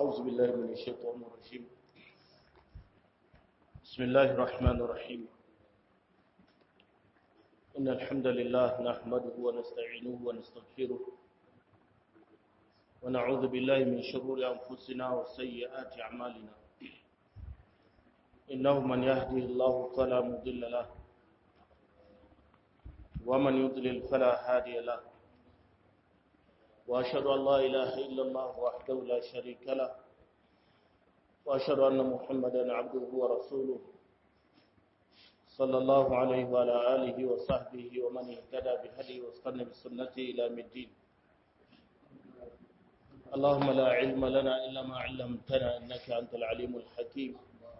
أعوذ بالله من الشيطان الرجيم بسم الله الرحمن الرحيم إن الحمد لله نحمده ونستعينه ونستغفره ونعوذ بالله من شرور أنفسنا وسيئات أعمالنا إنه من يهده الله فلا مضل له ومن يضلل فلا هادي له وأشهد أن لا إله إلا الله وحده لا شريك له وأشهد أن محمدا عبده ورسوله صلى الله عليه وعلى آله وصحبه ومن اهتدى بهدي واستنى بسنته إلى الدين اللهم لا علم لنا إلا ما علمتنا إنك أنت العليم الحكيم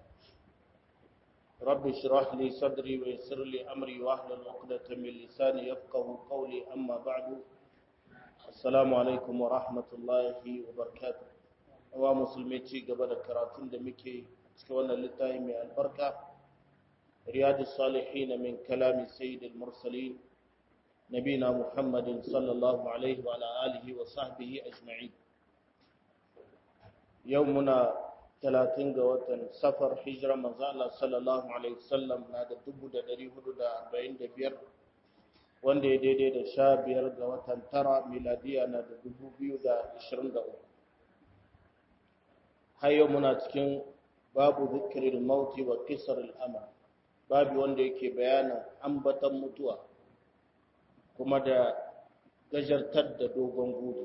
رب اشرح لي صدري ويسر لي أمري واحلل عقدة من لساني يفقه قولي أما بعد Assalamu alaikum wa rahmatullahi wa barakatuh. Wa musulmi ci gaba da karatun da muke cikin wannan littafi mai albarka. Riyadus Salihin min kalami Sayyidil Mursalin Nabina Muhammadin sallallahu alaihi wa alihi wa sahbihi ajma'in. Yau muna 30 ga watan safar hijira manzo Allah sallallahu alaihi wasallam na da 1445 wanda ya daidai da sha biyar ga watan tara miladiya na da dubu biyu da ashirin da uku har yau muna cikin babu zikirin mauti wa kisar al'ama babu wanda yake bayanin ambatan mutuwa kuma da gajartar da dogon gudu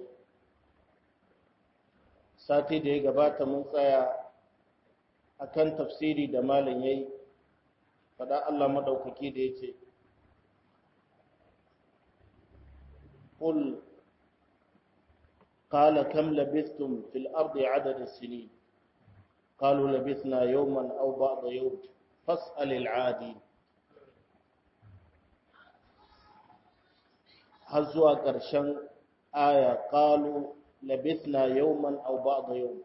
sati da ya gabata mun tsaya akan tafsiri da malam yayi faɗa Allah madaukaki da yace قل قال كم لبثتم في الأرض عدد السنين قالوا لبثنا يوما أو بعض يوم فاسأل العادي هزوا قرشن آية قالوا لبثنا يوما أو بعض يوم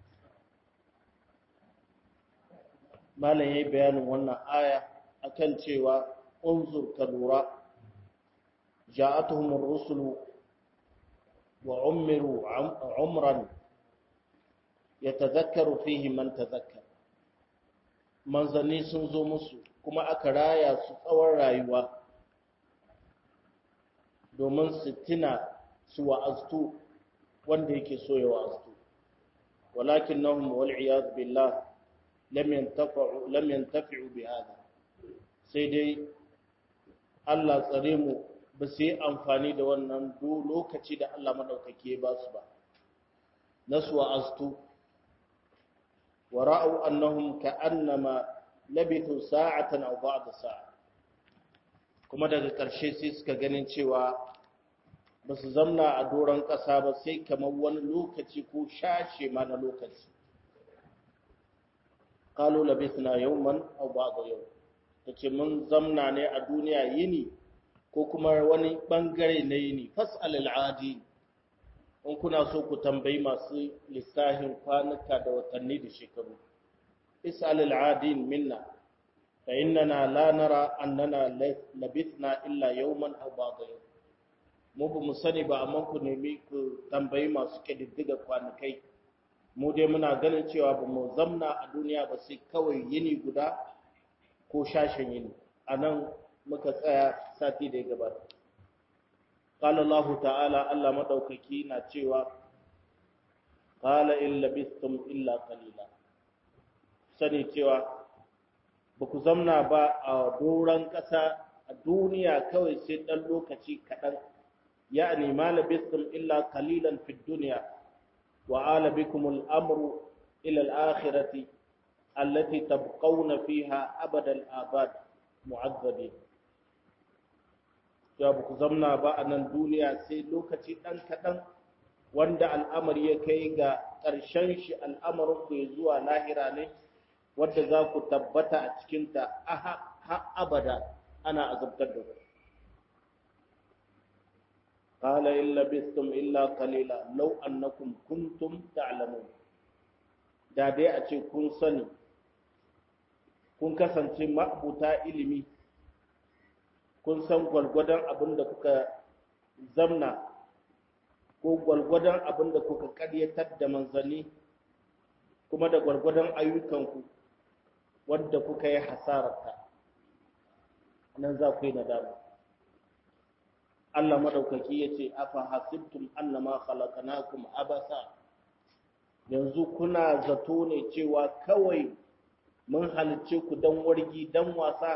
ما لن بيان وانا آية أكن شيوا انظر كالوراء جاءتهم الرسل وعمروا عمرا يتذكر فيه من تذكر manzanni sun zo musu kuma aka raya su tsawon rayuwa domin su tuna su wa'aztu wanda yake so ya wa'aztu walakin nahum wal iyad billah lam yantafi'u lam yantafi'u bi hada sai dai Allah tsare mu ba su yi amfani da wannan lokaci da Allah maɗaukaki ya ba su ba na su wa'aztu wa ra'au annahum ka'annama labitu sa'atan aw ba'da sa'a kuma daga ƙarshe sai suka ganin cewa ba su zamna a doron ƙasa ba sai kamar wani lokaci ko shashe ma na lokaci qalu labithna yawman aw ba'da yawm tace mun zamna ne a duniya yini ko kuma wani bangare na yini fas'al al'adi in kuna so ku tambayi masu lissahin kwanuka da watanni da shekaru is'al al'adin minna fa innana la nara annana labithna illa yawman aw ba'da yawm mu ba mu sani ba amma ku nemi ku tambayi masu kididdiga kwanukai mu dai muna ganin cewa ba mu zamna a duniya ba sai kawai yini guda ko shashin yini anan muka tsaya sati da ya gabata. Ƙala Allah ta'ala Allah maɗaukaki na cewa, Ƙala in labistum illa kalila. Sani cewa, ba ku zamna ba a doron ƙasa a duniya kawai sai ɗan lokaci kaɗan, ya ma labistum illa kalilan fi duniya, wa ala bikumul amru ila al-akhirati allati tabqawna fiha abadal abad mu'azzabi ya ba ku zamna ba a nan duniya sai lokaci ɗan kaɗan wanda al'amari ya kai ga ƙarshen shi al'amarin ku ya zuwa lahira ne wadda za ku tabbata a cikinta ha abada ana azabtar da ku قال إن لبثتم إلا قليلا لو أنكم كنتم تعلمون da dai a ce kun sani kun kasance ma'abuta ilimi kun san gwalgwadon abin da kuka zamna ko gwalgwadon abin da kuka karyatar da manzanni kuma da gwargwadon ayyukanku wadda kuka yi hasararta nan za ku yi nadama Allah madaukaki ya ce afa hasibtum annama khalaqnakum abasa yanzu kuna zato ne cewa kawai mun halicce ku dan wargi dan wasa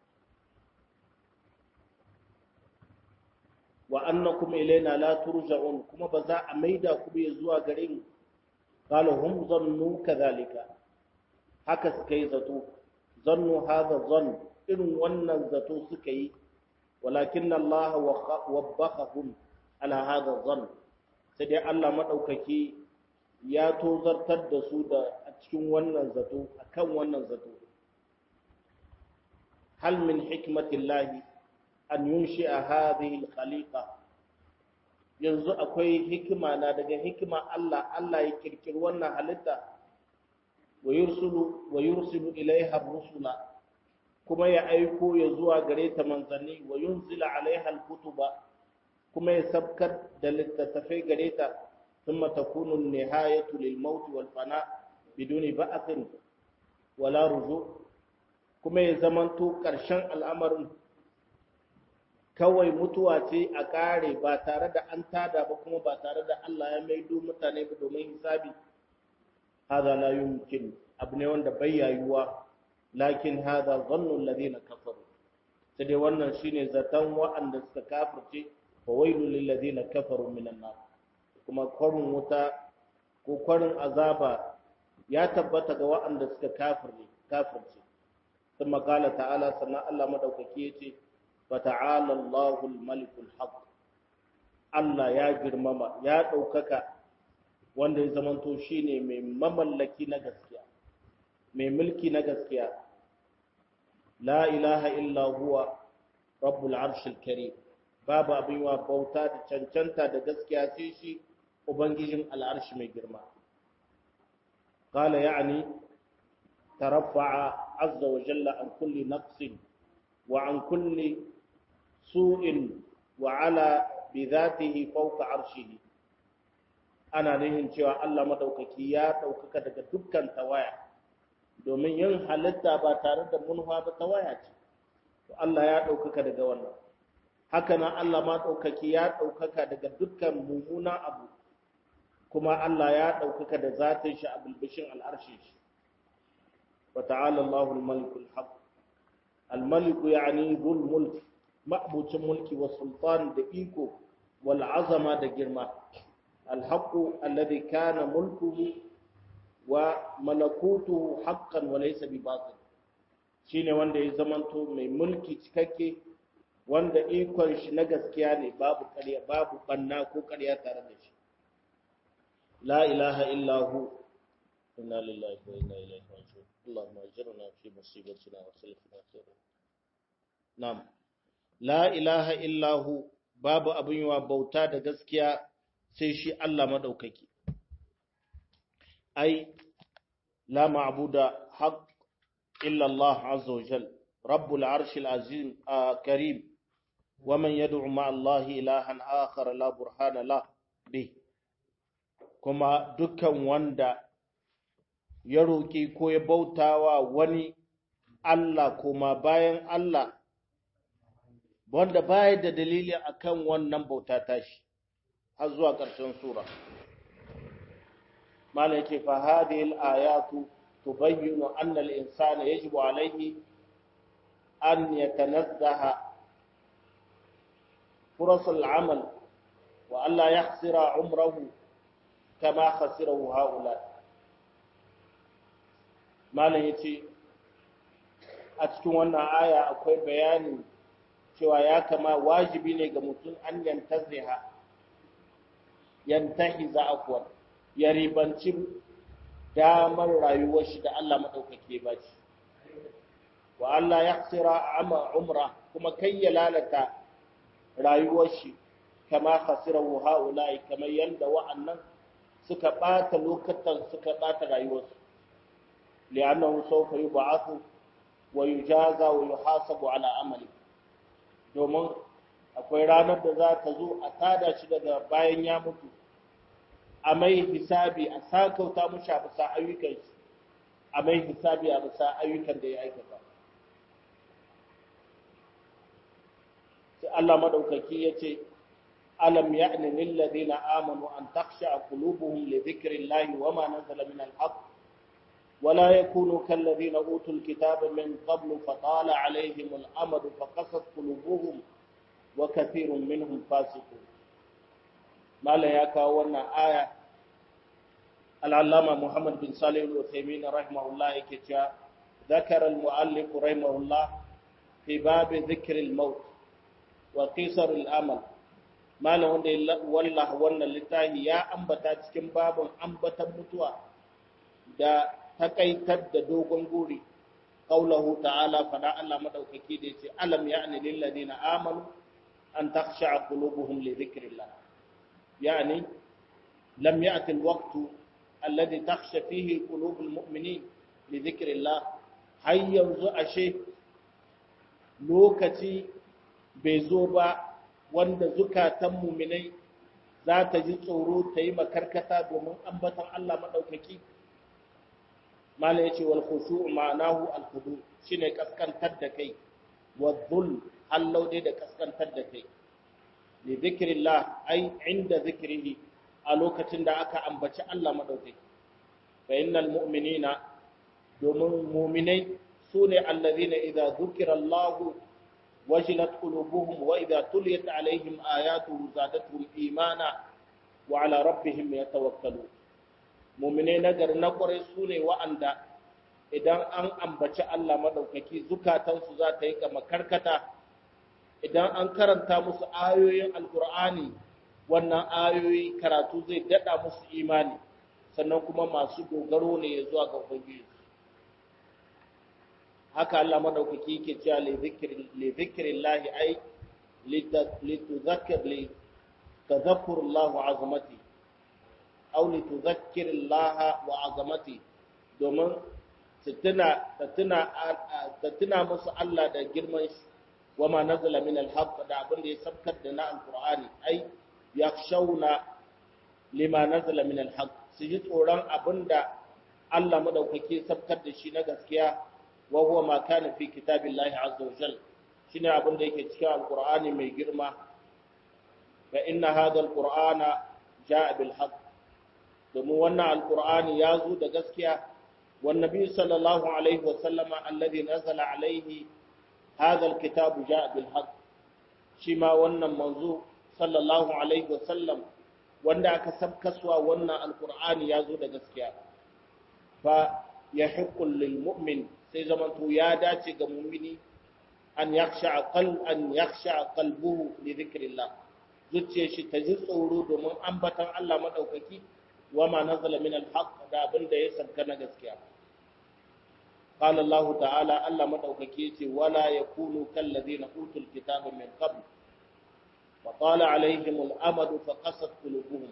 wa annakum ilaina la turja'un kuma ba za a maida ku bai zuwa gare mu qala hum zannu kadhalika haka suka yi zato zannu hadha zann irin wannan zato suka yi walakin Allah wabbahum ala hadha zann sai dai Allah madaukaki ya tozartar da su da a cikin wannan zato akan wannan zato hal min hikmatillahi an yunshi'a hadhihi al-khaliqa yanzu akwai hikima na daga hikima Allah Allah ya kirkiri wannan halitta wa yursulu wa yursilu ilaiha rusula kuma ya aiko ya zuwa gare ta manzanni wa yunzila alaiha al-kutuba kuma ya sabkar da littattafai gare ta thumma takunu an-nihayatu lil-maut wal-fana biduni ba'thin wala ruju kuma ya zamanto ƙarshen al'amarin kawai mutuwa ce a ƙare ba tare da an tada ba kuma ba tare da Allah ya maido mutane ba domin hisabi hada la yumkin abu ne wanda bai yayuwa lakin hada zannu alladhina kafaru sai dai wannan shine zaton wa'anda suka kafirce fa wailu lil ladina kafaru minan nar kuma kwarin wuta ko kwarin azaba ya tabbata ga wa'anda suka kafirce kafirce ثم قال تعالى سنة الله مدوكي يتي فتعالى الله الملك الحق Allah ya girmama ya ɗaukaka wanda ya zamanto shi ne mai mamallaki na gaskiya mai mulki na gaskiya la ilaha illa huwa rabbul arshil karim babu abin wa bauta da cancanta da gaskiya sai shi ubangijin al'arshi mai girma qala ya'ni taraffa'a azza wa jalla an kulli naqsin wa an kulli su'in wa ala bi zatihi fawqa arshihi ana nihin cewa Allah madaukaki ya daukaka daga dukkan tawaya domin yin halitta ba tare da munwa ba tawaya ce to Allah ya daukaka daga wannan haka nan Allah ma daukaki ya daukaka daga dukkan mumuna abu kuma Allah ya daukaka da zatin shi a bilbishin al'arshi shi wa ta'ala Allahu al-malikul haq al-malik yani dhul mulk ma'bucin mulki wa sultan da iko wal azama da girma al-haqq alladhi kana mulkuhu wa malakutuhu haqqan wa laysa bi batil shine wanda ya zamanto mai mulki cikakke wanda ikon shi na gaskiya ne babu ƙarya babu banna ko ƙarya tare da shi la ilaha illa hu inna lillahi wa inna ilaihi raji'un allahumma ajirna fi musibatina wa salifna khairan na'am la ilaha illa hu babu abin yawa bauta da gaskiya sai shi Allah madaukaki ai la ma'buda haqq illa Allah azza wa jal rabbul arshil azim karim ومن يدعو مع الله إلها آخر لا برهان له به kuma dukkan wanda ya roƙi ko ya bautawa wani Allah kuma bayan Allah wanda baya da dalili akan wannan bauta tashi har zuwa ƙarshen sura malai ce fa hadhihi al-ayatu tubayyinu anna al-insana yajibu alayhi an yatanazzaha فرص العمل وألا يخسر عمره كما خسره هؤلاء malam ya ce a cikin wannan aya akwai bayani cewa ya kama wajibi ne ga mutum an yantaziha yantahi za akwai ya ribanci damar rayuwar shi da Allah maɗaukake ba shi wa Allah ya tsira umra kuma kai ya lalata rayuwar shi kama khasirahu haula'i kamar yanda wa'annan suka bata lokacin suka bata rayuwarsu li'annahu sawfa yub'athu wa yujaza wa yuhasabu ala amali domin akwai ranar da za ta zo a tada shi daga bayan ya mutu a mai hisabi a sakauta mushi a bisa ayyukan shi a mai hisabi a bisa ayyukan da ya aikata sai Allah madaukaki ya ce alam ya'ni lil ladina amanu an takhsha qulubuhum li dhikrillahi wama nazala min al-haqq ولا يكونوا كالذين أوتوا الكتاب من قبل فطال عليهم الأمد فقست قلوبهم وكثير منهم فاسقون ما لا يكاونا آية العلامة محمد بن صالح الوثيمين رحمه الله كتا ذكر المؤلف رحمه الله في باب ذكر الموت وقصر الأمل ما له والله وانا لتاهي يا أنبتا تكن باب أنبتا متوى da takaitar da dogon guri qaulahu ta'ala fada Allah madaukaki da yace alam ya'ni lil ladina amanu an takhsha'a qulubuhum li dhikrillah yani lam ya'ti al waqtu alladhi takhsha fihi qulub al mu'minin li dhikrillah hay yanzu ashe lokaci bai zo ba wanda zukatan mu'minai za ta ji tsoro ta yi makarkata domin ambatan Allah madaukaki mala yace wal khushu' ma'anahu al khudu shine kaskantar da kai wa dhul hallau dai da kaskantar da kai li dhikrillah ai inda zikrihi a lokacin da aka ambaci Allah madaukaki fa innal mu'minina domin mu'minai sune allazina idza dhukira Allah wajilat qulubuhum wa idza tuliyat alaihim ayatuhu zadatuhum imana wa ala rabbihim yatawakkalun mumine nagari na kwarai su ne wa'anda idan an ambaci Allah maɗaukaki zukatansu za ta yi kama karkata idan an karanta musu ayoyin alkur'ani wannan ayoyi karatu zai daɗa musu imani sannan kuma masu dogaro ne ya zuwa ga ubangiji haka Allah maɗaukaki yake cewa li zikrillahi ai lituzakkir li tadhakkurullahu azamati aw li tudhakkir Allah wa azamati domin ta tuna musu Allah da girman shi wa ma nazala min al-haqq da abin da ya sabkar da na alqur'ani ai yakhshawna lima nazala min al-haqq su ji tsoron abin da Allah madaukake sabkar da shi na gaskiya wa huwa ma kana fi kitabillahi azza wa jal shine abin da yake cikin alqur'ani mai girma fa inna hadha alqur'ana jaa bil haqq domin wannan alkur'ani ya zo da gaskiya wannabi sallallahu alaihi wasallama alladhi nazala alaihi hadha alkitab jaa bil haqq shi ma wannan manzo sallallahu alaihi wasallam wanda aka sabkaswa wannan alkur'ani ya zo da gaskiya fa yahiqqu lil mu'min sai zamanto ya dace ga mu'mini an yakhsha qalb an yakhsha qalbuhu li dhikrillah zuciyar shi ta ji tsoro domin ambatan Allah madaukaki وما نزل من الحق da abin da ya sanka na gaskiya qala Allah ta'ala Allah madaukake yace wala yakunu kal ladina utul kitaba min qabl wa qala alaihim al amad fa qasat qulubuhum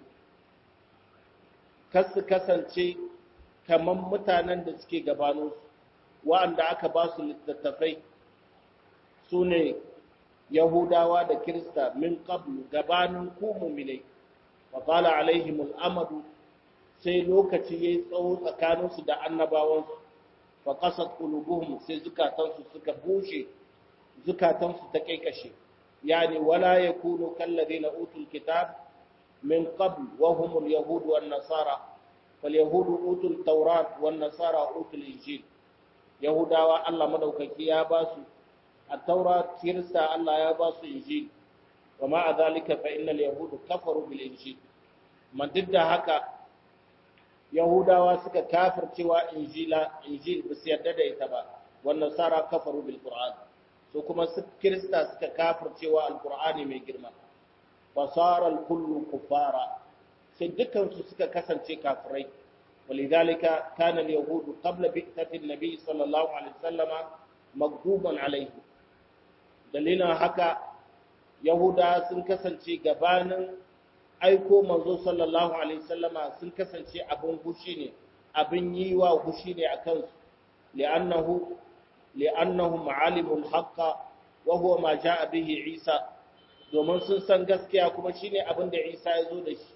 kas kasance kaman mutanen da suke gabano wa'anda aka ba su littattafai sune yahudawa da kirista min qabl gabanin ku mu'minai wa qala alaihim al amad sai lokaci ya yi tsawo tsakaninsu da annabawansu fa kasat qulubuhum sai zukatansu suka bushe zukatansu ta kaikashe yani wala yakunu kalladheena utul kitab min qabl wa hum al-yahud wan nasara fal yahud utul tawrat wan nasara utul injil yahudawa Allah madaukaki ya ba su at-taurat kirista Allah ya ba su injil wa ma'a dhalika fa innal yahud kafaru bil injil man duk da haka Yahudawa suka kafircewa Injila Injil ba su yarda da ita ba wannan sara kafaru bil Qur'an so kuma su Kirista suka kafircewa Al-Qur'ani mai girma fasara al-kullu kufara sai dukkan su suka kasance kafirai walidhalika kana al-yahudu qabla bi'tati an-nabi sallallahu alaihi wasallama maghduban alaihi dalilin haka Yahuda sun kasance gabanin aiko manzo sallallahu alaihi wasallama sun kasance abin hushi ne abin yi wa hushi ne a kansu li'annahu li'annahum alimul haqqa wa huwa ma jaa bihi Isa domin sun san gaskiya kuma shine abin da Isa ya zo da shi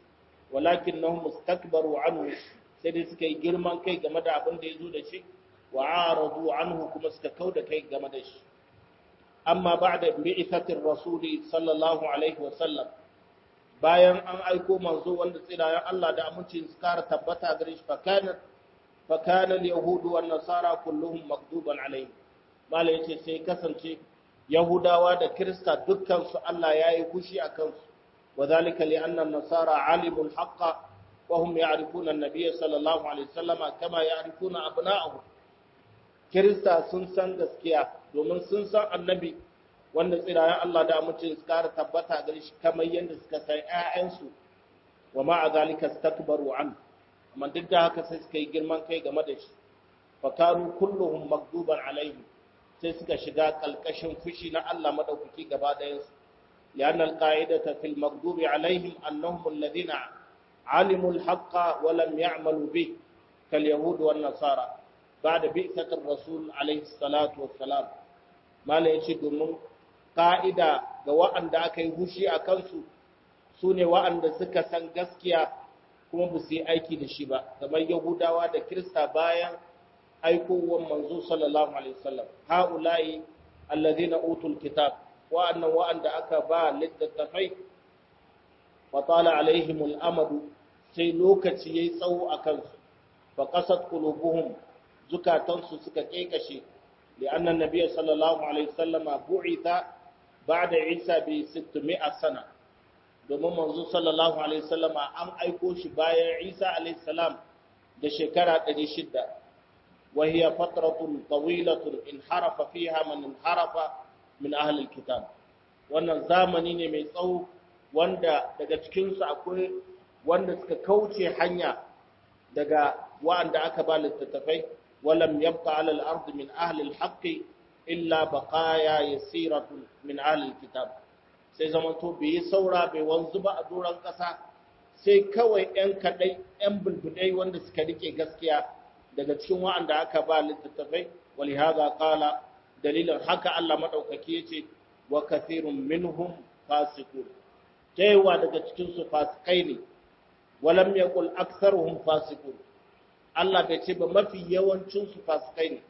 walakinnahum mustakbaru anhu sai dai suka yi girman kai game da abin da ya zo da shi wa aradu anhu kuma suka kauda kai game da shi amma ba'da bi'ithatir rasuli sallallahu alaihi wa sallam bayan an aiko manzo wanda tsirayen Allah da amincin su kara tabbata gare shi fakana fakana al-yahudu wan nasara kulluhum makduban alaihi mala yace sai kasance yahudawa da kirista dukkan su Allah yayi kushi akan su wadhalika li anna an-nasara alimul haqqa wa hum ya'rifuna an-nabiy sallallahu alaihi wasallama kama ya'rifuna abna'ahum kirista sun san gaskiya domin sun san annabi wanda tsirayen Allah da amincin su kara tabbata gare shi kamar yadda suka san ƴaƴansu wa ma'a zalika istakbaru an amma duk da haka sai suka yi girman kai game da shi fa kanu kulluhum magduban alaihim sai suka shiga kalkashin fushi na Allah madaukaki gaba ɗayan su lianna alqa'idata fil maghdubi alaihim annahum alladhina alimu alhaqqa wa lam ya'malu bih kal yahud wan nasara ba'da bi'sati rasul alaihi salatu wassalam mala yace domin ka'ida ga wa'anda aka yi hushi a kansu su ne wa'anda suka san gaskiya kuma ba su yi aiki da shi ba kamar yahudawa da kirista bayan aikowar manzo sallallahu alaihi wasallam ha'ula'i allazina utul kitab wa'annan wa'anda aka ba littattafai wa tala alaihim al'amadu sai lokaci yayi tsawo a kansu fa qasat qulubuhum zukatansu suka kekashe لأن النبي صلى الله عليه وسلم بعث بعد عيسى ب 600 سنة domin manzo sallallahu alaihi wasallam an aiko shi bayan Isa alaihi salam da shekara 600 wa hiya fatratun tawilatun inharafa fiha man inharafa min ahli alkitab wannan zamani ne mai tsawo wanda daga cikin su akwai wanda suka kauce hanya daga wa'anda aka ba littattafai ولم يبقى على الأرض من أهل الحق إلا بقايا يسيرة من أهل الكتاب sai zamanto bai yi saura bai wanzu ba a doron ƙasa sai kawai 'yan kaɗai 'yan bulbudai wanda suka rike gaskiya daga cikin wa'anda aka ba littattafai wali haza kala dalilin haka Allah maɗaukaki ya ce wa kathirun minhum fasiqun ta yawa daga cikin su fasikai ne walam yaqul aktharuhum fasiqun Allah bai ce ba mafi yawancinsu fasikai ne,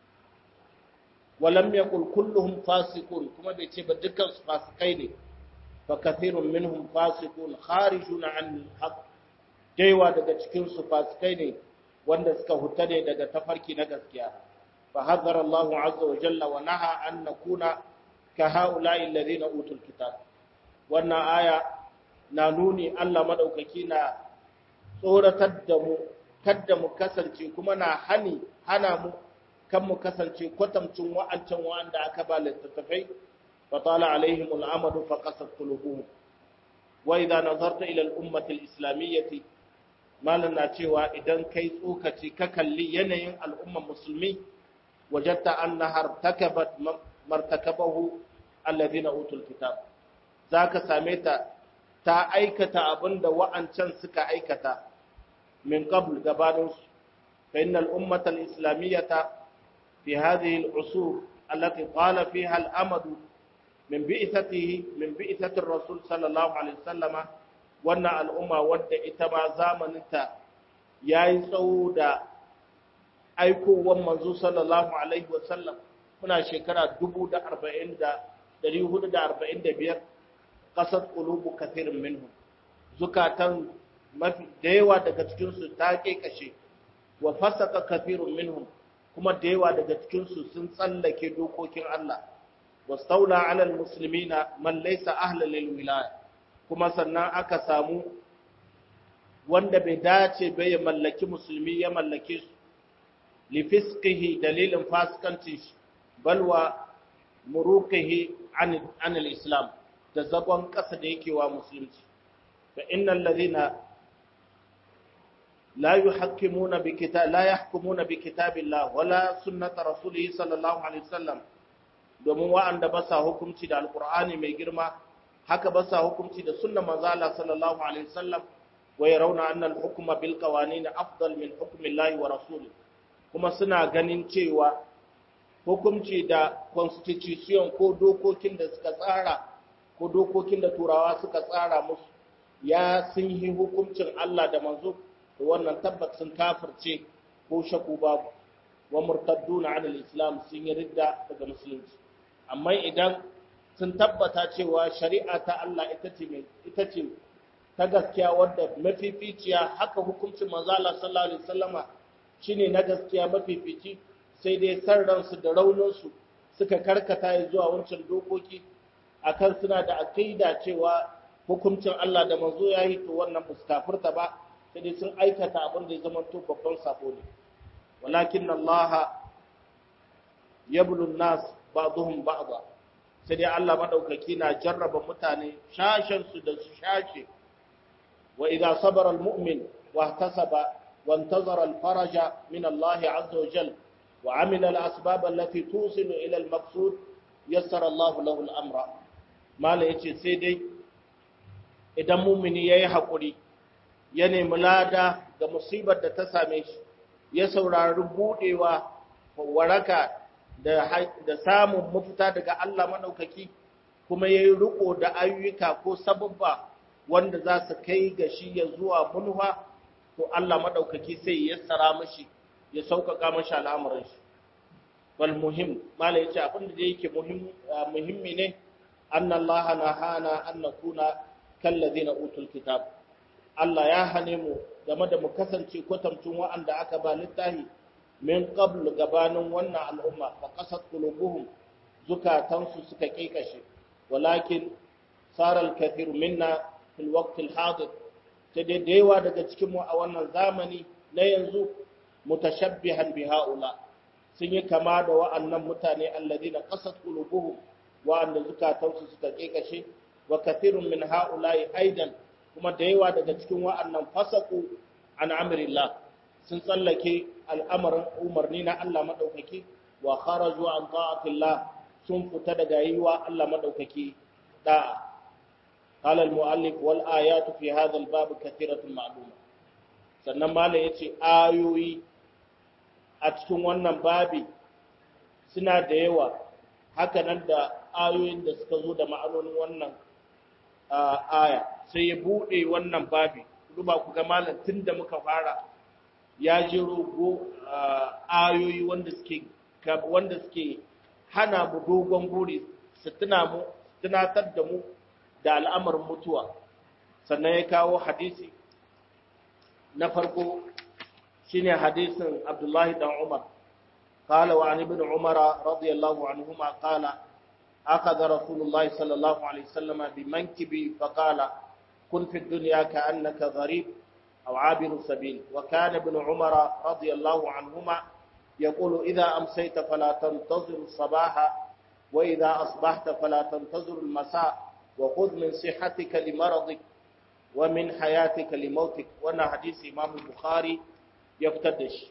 walam ya kulluhum fasikun kuma bai ce ba dukansu fasikai ne, fa kathirun minhum fasikun kharijuna an haq daiwa daga cikinsu fasikai ne wanda suka huta ne daga tafarki na gaskiya. Fa hazar Allah azza wa jalla wa naha an nakuna ka haula'i alladhina utul kitab. Wannan aya na nuni Allah madaukaki na tsoratar da mu kadda mu kasance kuma na hani hana mu kan mu kasance kwatamcin wa'ancan wa'anda aka ba littattafai fa tala alaihim al'amadu fa qasat qulubuhum wa idza nazarta ila al-ummati al-islamiyyati malan na cewa idan kai tsokaci ka kalli yanayin al'ummar musulmi wajadta annaha takabat martakabahu alladhina utul kitab zaka same ta ta aikata abinda wa'ancan suka aikata من قبل قبانوس فإن الأمة الإسلامية في هذه العصور التي طال فيها الأمد من بئثته من بئثة الرسول صلى الله عليه وسلم وأن الأمة ود إتما زامنتا يا سودا أيكو ومنزو صلى الله عليه وسلم muna shekara dubu da arba'in da dari hudu da arba'in da biyar ƙasar ƙulubu kathirin minhu zukatan mafi da yawa daga cikinsu ta kashe wa fasaka kafirun minhum kuma da yawa daga cikinsu sun tsallake dokokin Allah wastaula ala almuslimina man laysa ahlan lil wilaya kuma sannan aka samu wanda bai dace bai ya mallaki musulmi ya mallake su li fisqihi dalilin fasikancin shi balwa muruqihi an an al-islam da zagon kasa da yake wa musulunci fa innal ladhina لا يحكمون بكتاب لا يحكمون بكتاب الله ولا سنة رسوله صلى الله عليه وسلم domin wa'anda ba sa hukunci da alkur'ani mai girma haka ba sa hukunci da sunna manzo Allah sallallahu alaihi wasallam wa yarawna anna al-hukma bil qawanin afdal min hukmi Allah wa rasuli kuma suna ganin cewa hukunci da constitution ko dokokin da suka tsara ko dokokin da turawa suka tsara musu ya sun yi hukuncin Allah da manzo to wannan tabbat sun kafirce ko shaku babu wa murtadduna an islam sun yi ridda daga musulunci amma idan sun tabbata cewa shari'a ta Allah ita ce ita ce ta gaskiya wadda mafificiya haka hukuncin manzo Allah sallallahu alaihi wasallama shine na gaskiya mafifici sai dai san ransu da rauninsu suka karkata zuwa wancan dokoki akan suna da aqida cewa hukuncin Allah da manzo ya yi to wannan ba su kafirta ba sai dai sun aikata abin da ya zama to babban sako ne walakin Allah yablu nas ba'dhum ba'dha sai dai Allah madaukaki na jarraba mutane shashin su da su shashe wa idza sabara almu'min wa ihtasaba wa intazara alfaraja min Allah azza wa jalla wa amila alasbab allati tusilu ila almaqsud yassara Allah lahu al-amra mala yace sai dai idan mumini yayi hakuri ya nemi lada ga musibar da ta same shi ya saurari budewa waraka da da samun mafita daga Allah madaukaki kuma yayi riko da ayyuka ko sababba wanda za su kai ga shi ya zuwa munha to Allah madaukaki sai ya yassara mashi ya sauƙaƙa mashi al'amuran shi wal muhim mala yace abin da yake muhimmi ne anna Allah nahana an nakuna kallazina utul kitab Allah ya hane mu game da mu kasance kwatamcin wa'anda aka ba littahi min qabl gabanin wannan al'umma fa qasat qulubuhum zukatansu suka kekashe walakin sara al-kathir minna fil waqt al-hadir sai dai da yawa daga cikin mu a wannan zamani na yanzu mutashabbihan bi haula sun yi kama da wa'annan mutane alladina qasat qulubuhum wa'anda zukatansu suka kekashe wa kathirun min haula'i aidan kuma da yawa daga cikin wa'annan fasaku an amrillah sun tsallake al'amarin umarni na Allah madaukaki wa kharaju an ta'atillah sun fita daga yiwa Allah madaukaki da'a قال المؤلف والآيات في هذا الباب كثيرة معلومة sannan malam yace ayoyi a cikin wannan babi suna da yawa hakanan da ayoyin da suka zo da ma'anonin wannan aya sai ya bude wannan babi duba ku ga malam tunda muka fara ya jiro go ayoyi wanda suke wanda suke hana mu dogon buri su tuna mu tunatar da mu da al'amarin mutuwa sannan ya kawo hadisi na farko shine hadisin Abdullahi dan Umar قال وعن ابن عمر رضي الله عنهما قال أخذ رسول الله صلى الله عليه وسلم بمنكبي فقال كن في الدنيا كأنك غريب أو عابر سبيل وكان ابن عمر رضي الله عنهما يقول إذا أمسيت فلا تنتظر الصباح وإذا أصبحت فلا تنتظر المساء وخذ من صحتك لمرضك ومن حياتك لموتك وانا حديث امام البخاري يفتدش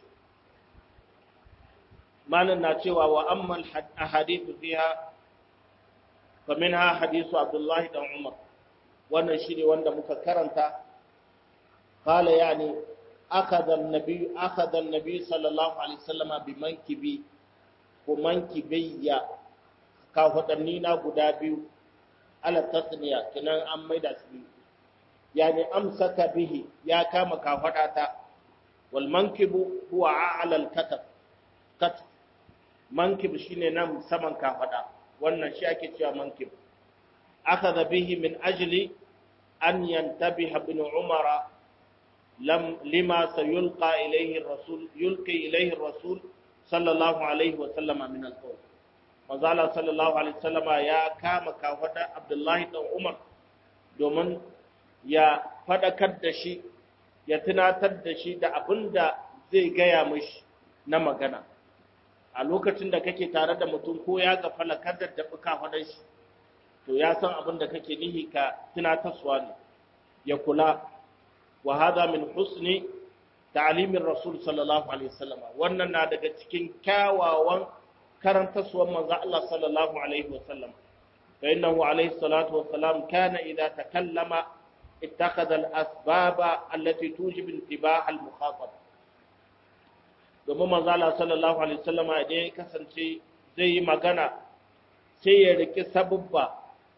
مالنا ناتشوا واما الاحاديث فيها فمنها حديث عبد الله بن عمر وانا شيني وانا مكرنتا قال يعني اخذ النبي اخذ النبي صلى الله عليه وسلم بمنكبي ومنكبي كافتنينا غدا بيو ala tasniya kinan an maida su yani amsaka bihi ya kama kafada ta wal mankibu huwa a'la al katab kat mankib shine nan saman kafada wannan shi ake cewa mankib akhadha bihi min ajli an yantabiha ibn umar lam lima sayulqa ilayhi ar-rasul yulqi ilayhi ar-rasul sallallahu alayhi wa sallama min al-qawl manzala sallallahu alaihi wasallama ya kama kafada Abdullahi dan Umar domin ya fadakar da shi ya tunatar da shi da abinda zai gaya mishi na magana a lokacin da kake tare da mutum ko ya ga falakar da dabi kafadan shi to ya san abin da kake nihi ka tunatarwa ne ya kula wa hadha min husni ta'limin rasul sallallahu alaihi wasallama wannan na daga cikin kyawawan karantaswar manzo Allah sallallahu alaihi wasallam fa innahu alaihi salatu wassalam kana idza takallama ittakhadha al-asbaba allati tujib intibah al-mukhatab domin manzo Allah sallallahu alaihi wasallam idan ya kasance zai yi magana sai ya riki sabubba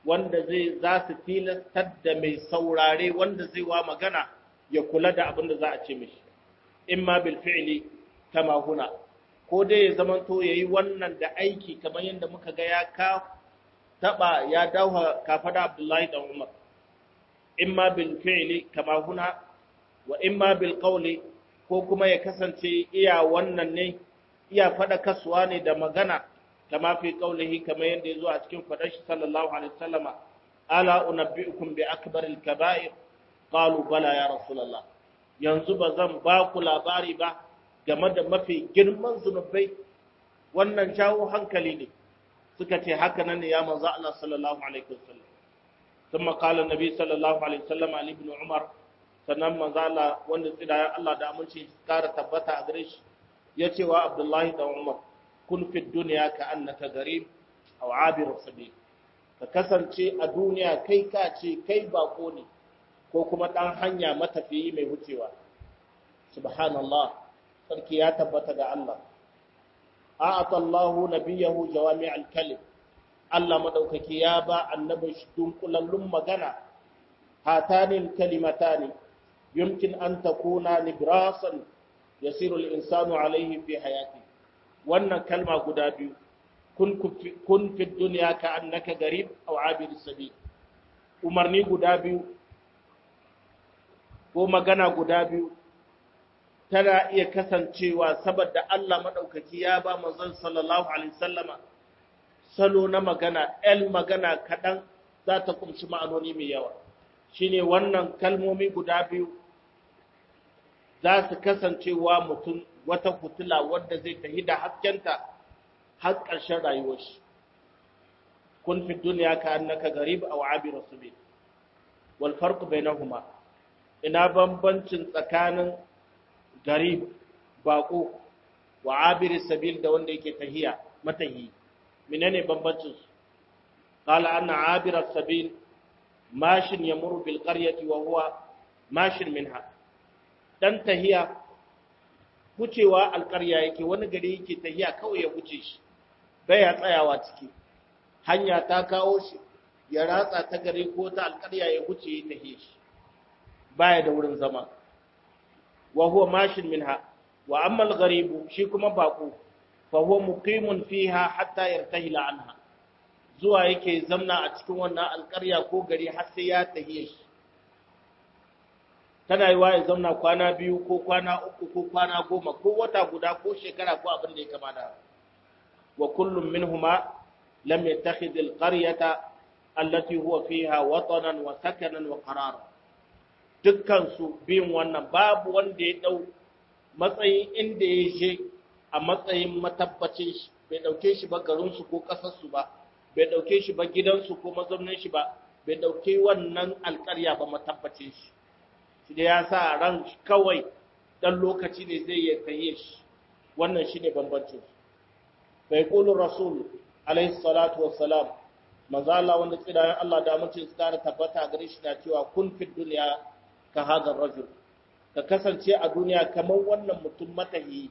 wanda zai za su tilastar da mai saurare wanda zai wa magana ya kula da abin da za a ce mishi imma bil fi'li kama huna ko dai ya zamanto yayi wannan da aiki kamar yadda muka ga ya ka taba ya dauha kafada Abdullahi dan Umar imma bil fi'li kama huna wa imma bil qawli ko kuma ya kasance iya wannan ne iya fada kasuwa ne da magana kama fi qawlihi kamar yadda yazo a cikin fadar shi sallallahu alaihi wasallama ala unabbiukum bi akbaril kaba'ir qalu bala ya rasulullah yanzu ba zan ba ku labari ba game da mafi girman zunubai wannan jawo hankali ne suka ce haka nan ne ya manzo Allah sallallahu alaihi wasallam ثم قال النبي صلى الله عليه وسلم علي بن عمر sannan manzo Allah wanda tsira Allah da aminci kara tabbata a gare shi yace wa Abdullahi da Umar kun fi dunya ka annaka garib aw abir sabil ka kasance a duniya kai ka ce kai bako ne ko kuma dan hanya matafiyi mai wucewa subhanallah sarki ya tabbata ga Allah a'ata Allahu nabiyahu jawami'al kalim Allah madaukaki ya ba annabin shi dunkulallun magana hatanil kalimatani yumkin an takuna librasan yasiru al-insanu alayhi fi hayati wannan kalma guda biyu kun kun fi dunya ka annaka garib aw abir sabil umarni guda biyu ko magana guda biyu tana iya kasancewa saboda Allah madaukaki ya ba manzon sallallahu alaihi wasallama salo na magana el magana kaɗan za ta kumshi ma'anoni mai yawa shine wannan kalmomi guda biyu za su kasancewa mutum wata fitila wadda zai tafi da haskenta har ƙarshen rayuwar shi kun fi duniya ka annaka garib aw abir sabil wal farq bainahuma ina bambancin tsakanin garib bako wa abir sabil da wanda yake tahiya matahi menene bambancin su qala anna abir as-sabil mashin yamuru bil qaryati wa huwa mashin minha dan tahiya wucewa alƙarya yake wani gari yake tahiya kawai ya wuce shi baya tsayawa ciki hanya ta kawo shi ya ratsa ta gari ko ta alƙarya ya wuce ya tahiye shi baya da wurin zama wa huwa mashin minha wa amma al-gharibu shi kuma bako fa huwa muqimun fiha hatta yartahila anha zuwa yake zamna a cikin wannan alƙarya ko gari har sai ya tahiye shi tana yi ya zamna kwana biyu ko kwana uku ko kwana goma ko wata guda ko shekara ko abin da ya kama da wa kullum minhuma lam yattakhidh alqaryata allati huwa fiha watanan wa sakanan wa qarara dukkan su biyun wannan babu wanda ya dau matsayin inda ya je a matsayin matabbacin shi bai dauke shi ba garin su ko kasar su ba bai dauke shi ba gidan su ko mazaunin shi ba bai dauke wannan alƙarya ba matabbacin shi shi da ya sa ran kawai dan lokaci ne zai yi tahiye shi wannan shine bambancin su bai qulu rasul alaihi salatu wassalam manzo Allah wanda tsidayen Allah da mutum su kara tabbata gare shi na cewa kun fi duniya ka hadar rajul ka kasance a duniya kamar wannan mutum matahi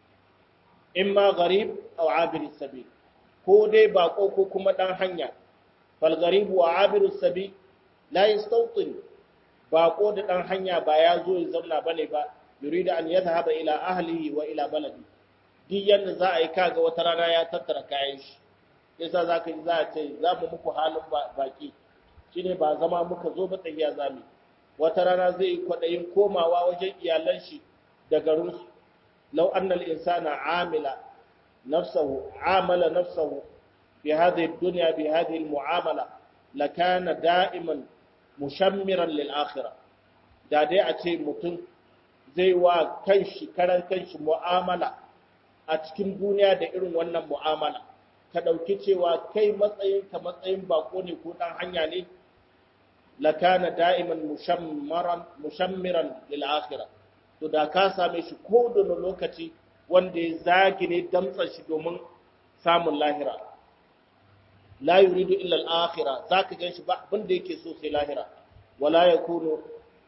imma gharib aw abir sabil ko dai bako ko kuma dan hanya fal gharib wa abir sabil la yastawtin bako da dan hanya ba ya zo ya zauna bane ba yurida an yadhhaba ila ahlihi wa ila baladi duk yanda za a yi kaga wata rana ya tattara kayan shi yasa za ka ji za a ce za mu muku halin baki shi ne ba zama muka zo ba tsakiya zami wata rana zai yi kwaɗayin komawa wajen iyalan shi da garinsu lau annal insana amila nafsahu amala nafsahu bi hadhihi dunya bi hadhihi mu'amala lakana da'iman mushammiran lil akhirah da dai a ce mutum zai wa kanshi karan kanshi mu'amala a cikin duniya da irin wannan mu'amala ka ɗauki cewa kai matsayin ka matsayin bako ne ko ɗan hanya ne lakana da'iman mushammaran mushammiran lil akhirah to da ka same shi ko da lokaci wanda ya zagi ne damtsa shi domin samun lahira la yuridu illa al akhirah zaka ganshi ba abin da yake so sai lahira wala yakunu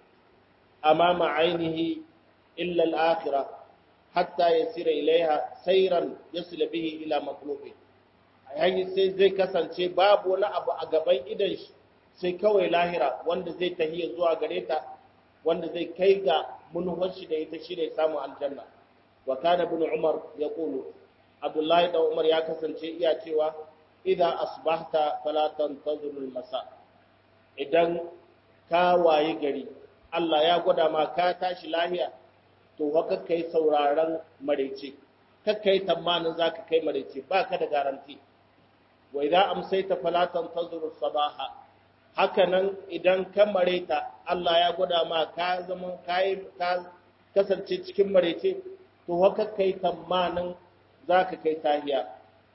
amama ainihi illa al akhirah hatta yasira ilaiha sayran yasil bihi ila maqlubihi yayi sai zai kasance babu wani abu a gaban idan shi sai kawai lahira wanda zai tahiya zuwa gare ta wanda zai kai ga munhar shi da ita shine samun aljanna wa kana ibn umar yaqulu abdullahi da umar ya kasance iya cewa idza asbahta fala tantazir al-masa idan ka wayi gari Allah ya gwada ma ka tashi lahiya to haka kai sauraron marece kakkai tamanin zaka kai marece baka da garanti wa idza amsayta fala tantazir as-sabaha haka nan idan ka mareta Allah ya gwada ma ka zama kai ka kasance cikin marece to haka kai tamanin zaka kai tahiya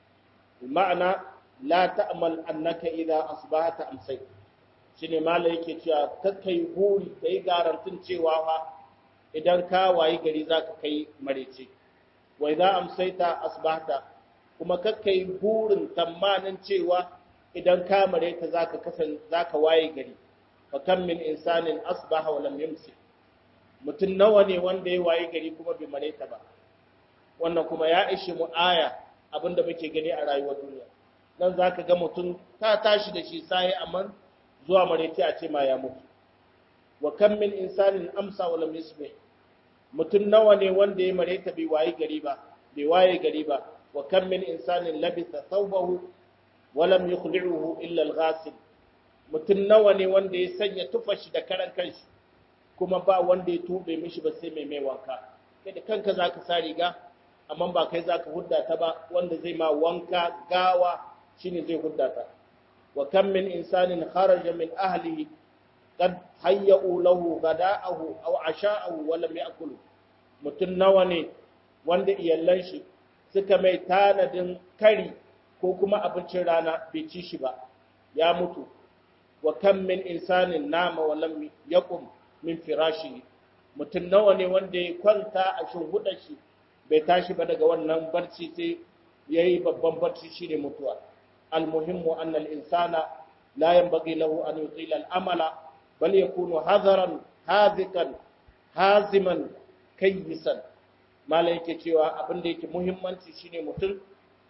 ma'ana la ta'mal annaka idza asbahata amsay shine malai yake cewa kakkai buri kai garantin cewa fa idan ka wayi gari zaka kai marece wa idza amsayta asbahta kuma kakkai burin tamanin cewa idan ka mareta zaka kasan zaka waye gari fa kam min insanin asbaha wa lam yumsi mutun nawa ne wanda ya waye gari kuma bai mareta ba wannan kuma ya ishi mu aya abinda muke gani a rayuwar duniya nan zaka ga mutum ta tashi da shi sai amma zuwa marece a ce ma ya mutu wa kam min insanin amsa wa lam yusbih mutun nawa ne wanda ya mareta bai waye gari ba bai waye gari ba wa kam min insanin labisa thawbahu wa lam yukhli'uhu illa al-ghasil mutun nawa ne wanda ya sanya tufashi da karan kanshi kuma ba wanda ya tube mishi ba sai mai mai wanka kai da kanka zaka sa riga amma ba kai zaka hudda ta ba wanda zai ma wanka gawa shine zai hudda ta wa kam min insanin kharaja min ahlihi qad hayya'u lahu gada'ahu aw asha'ahu wa lam ya'kul mutun nawa ne wanda iyallan shi suka mai tanadin kari ko kuma abincin rana bai ci shi ba ya mutu wa kam min insanin nama wa lam yaqum min firashi mutun nawa ne wanda ya kwanta a shinhudar shi bai tashi ba daga wannan barci sai yayi babban barci shine mutuwa almuhimmu anna al-insana la yanbaghi lahu an yutila al-amala bal yakunu hadaran hadikan haziman kayyisan malai yake cewa abin da yake muhimmanci shine mutum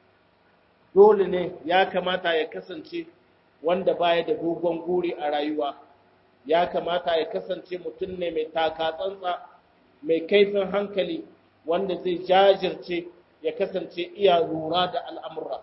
dole ne ya kamata ya kasance wanda baya da dogon guri a rayuwa ya kamata ya kasance mutum ne mai taka tsantsa mai kaifin hankali wanda zai jajirce ya kasance iya lura da al'amura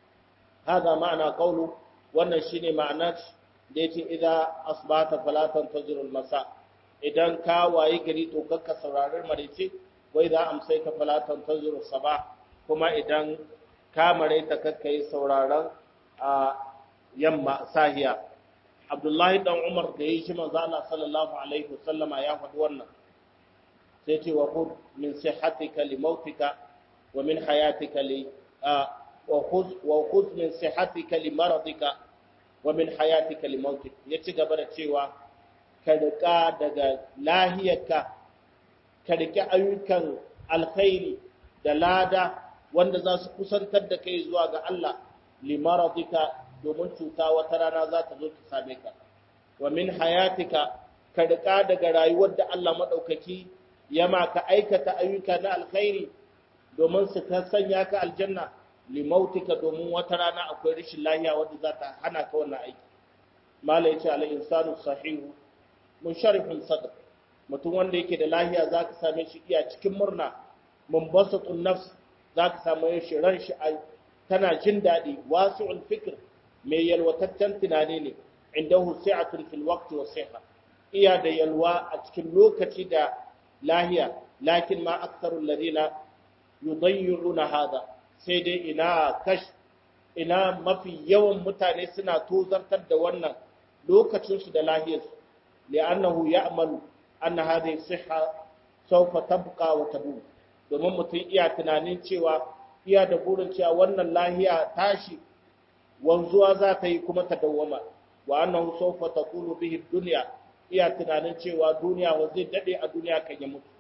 haza ma'ana kaulu wannan shine ma'ana da yace idza asbata falatan tazirul masa idan ka wayi gari to kakka sauraron marice wai za amsai ka falatan tazuru saba kuma idan ka maraita kakka yi sauraron a yamma sahiya abdullahi dan umar da yi shi manzo Allah sallallahu alaihi wasallama ya faɗi wannan sai ce wa khudh min sihhatika li mautika wa min hayatika li wa khudh wa khudh min sihhatika li maradika wa min hayatika li mautik ya ci gaba da cewa ka rika daga lahiyarka ka riƙe ayyukan alkhairi da lada wanda za su kusantar da kai zuwa ga Allah limaradika domin cuta wata rana za ta zo ta same ka wa min hayatika ka riƙa daga rayuwar da Allah maɗaukaki ya ma ka aikata ayyuka na alkhairi domin su ta sanya ka aljanna limautika domin wata rana akwai rashin lahiya wanda za ta hana ka wannan aiki mala yace al insanu sahihu munsharifun sadr mutum wanda yake da lahiya za ka same shi iya cikin murna mumbasatun nafs za ka same shi ran shi tana jin daɗi wasu'ul fikr mai yalwataccen tunani ne inda husi'atun fil waqti wa siha iya da yalwa a cikin lokaci da lahiya lakin ma aktharu alladhina yudayyiruna hada sai dai ina kash ina mafi yawan mutane suna tozartar da wannan lokacin su da lahiyarsu li'annahu ya'malu anna hadhihi sihha sawfa tabqa wa tadum domin mutum iya tunanin cewa iya da burin cewa wannan lahiya tashi wanzuwa za ta yi kuma ta dawwama wa annahu sawfa taqulu bihi dunya iya tunanin cewa duniya wa zai dade a duniya kan ya mutu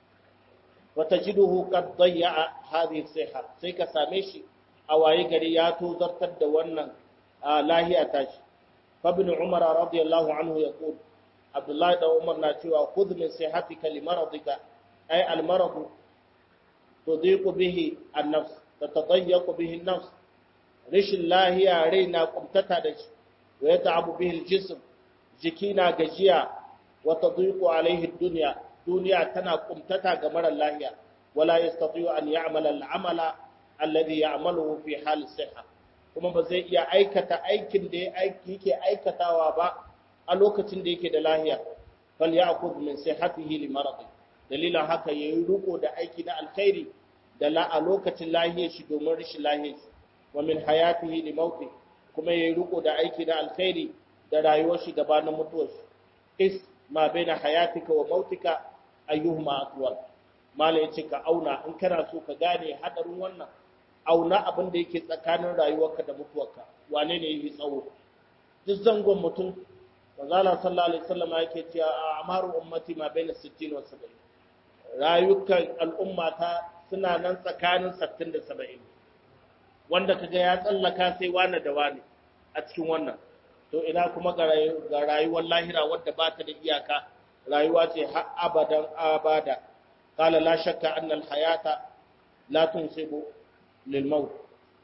wa tajiduhu qad dayya hadhihi sihha sai ka same shi a waye gari ya tozartar da wannan lahiya tashi fa ibn umar radiyallahu anhu yaqul Abdullahi da Umar na cewa khudh min sihatika li maradika ay al marad tudiqu bihi an nafs tatadayyaqu bihi an nafs rashin lahiya rai na kumtata da shi wa ya ta'abu bihi jism jiki na gajiya wa tadhiqu alaihi dunya duniya tana kumtata ga marar lahiya wala yastati'u an ya'mala al-amala alladhi ya'maluhu fi hal sihha kuma ba zai iya aikata aikin da yake aikatawa ba a lokacin da yake da lahiya fal ya'khudh min sihhatihi li maradi dalilan haka yayi riko da aiki na alkhairi da la a lokacin lahiyar shi domin rashin lahiyar shi wa min hayatihi li mauti kuma yayi riko da aiki na alkhairi da rayuwar shi gabanin mutuwar shi is ma baina hayatika wa mautika ayyuhuma atwal mala yace ka auna in kana so ka gane hadarin wannan auna abin da yake tsakanin rayuwarka da mutuwarka wane ne yi tsawo duk zangon mutum manzala sallallahu alaihi wasallam yake cewa amaru ummati ma baina 60 wa 70 rayukan al'ummata suna nan tsakanin 60 da 70 wanda kaga ya tsallaka sai wani da wani a cikin wannan to ina kuma ga rayuwar lahira wadda ba ta da iyaka rayuwa ce har abadan abada qala la shakka anna al hayata la tunsibu lil maut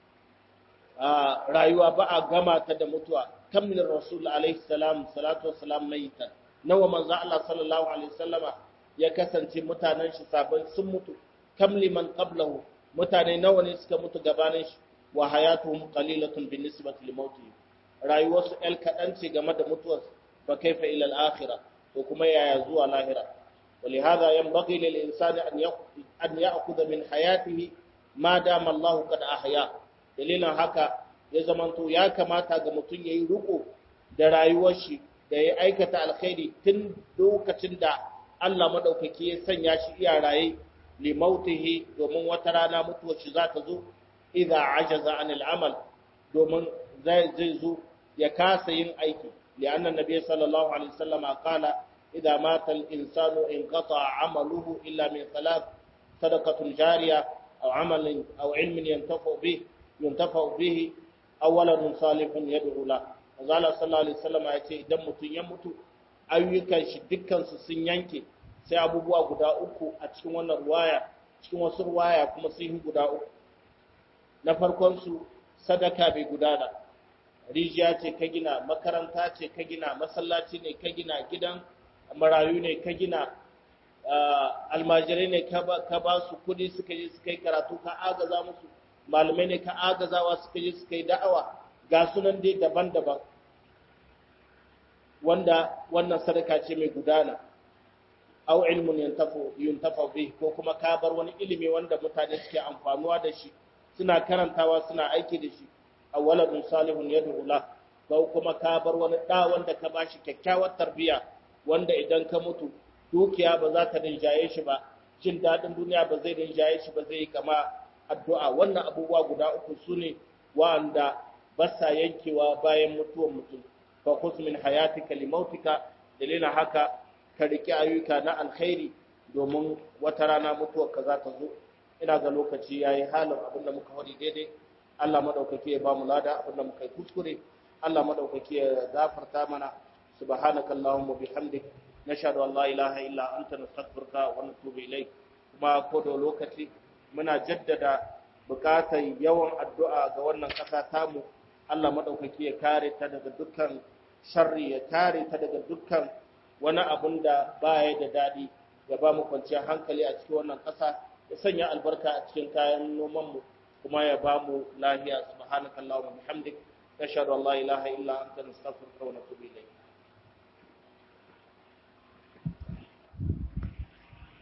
rayuwa ba a gama ta da mutuwa kamilin rasul alaihi salam salatu wassalam maitan nawa manzo Allah sallallahu alaihi wasallama ya kasance mutanen shi sabon sun mutu kamli man qablahu mutane nawa ne suka mutu gabanin shi wa hayatuhum qalilatun bin nisbati li mautihim rayuwarsu el kadan ce game da mutuwar fa kaifa ila al akhirah to kuma yaya zuwa lahira ولهذا ينبغي للإنسان أن يأخذ من حياته ما دام الله قد أحياه dalilin haka ya zamanto ya kamata ga mutum ya yi riko da rayuwar shi da ya aikata alkhairi tun lokacin da Allah madaukaki ya sanya shi iya raye li mautihi domin wata rana mutuwar shi za ta zo idza ajaza an al'amal domin zai zai zo ya kasa yin aiki li anna nabiy sallallahu alaihi wasallam qala idza mata al-insanu inqata amaluhu illa min thalath sadaqatun jariya aw amalin aw ilmin yantafa bihi yuntafa bihi awwalan salihun yad'u la azala sallallahu alaihi wasallam ya ce idan mutun ya mutu ayyukan shi dukkan su sun yanke sai abubuwa guda uku a cikin wannan ruwaya cikin wasu ruwaya kuma sun yi guda uku na farkon su sadaka bai gudana rijiya ce ka gina makaranta ce ka gina masallaci ne ka gina gidan marayu ne ka gina almajirai ne ka ba su kudi suka je suka yi karatu ka agaza musu malamai ne ka agazawa suka je suka yi da'awa ga sunan dai daban-daban wanda wannan sadaka ce mai gudana au ilmun yantafu yuntafa bi ko kuma ka bar wani ilimi wanda mutane suke amfanuwa da shi suna karantawa suna aiki da shi aw waladun salihun yad'u la ko kuma ka bar wani da wanda ka bashi kyakkyawar tarbiya wanda idan ka mutu dukiya ba za ta rinjaye shi ba jin dadin duniya ba zai rinjaye shi ba zai yi kama addu'a wannan abubuwa guda uku su ne wa'anda ba sa yankewa bayan mutuwar mutum fa khudh min hayatika li mautika dalilin haka ka riki ayyuka na alkhairi domin wata rana mutuwar ka za ta zo ina ga lokaci yayi halin abin da muka hori daidai Allah madaukake ya ba mu lada abin da muka yi kuskure Allah madaukake ya gafarta mana subhanaka allahumma bihamdik nashhadu an la ilaha illa anta nastaghfiruka wa natubu ilayk kuma ko da lokaci muna jaddada bukatar yawan addu'a ga wannan ƙasa tamu Allah maɗaukaki ya kare ta daga dukkan sharri ya kare ta daga dukkan wani abun da baya da daɗi ya ba mu kwanciyar hankali a cikin wannan ƙasa ya sanya albarka a cikin kayan nomanmu kuma ya ba mu lahiya subhanakallahumma bihamdik nashhadu an la ilaha illa anta nastaghfiruka wa natubu ilayk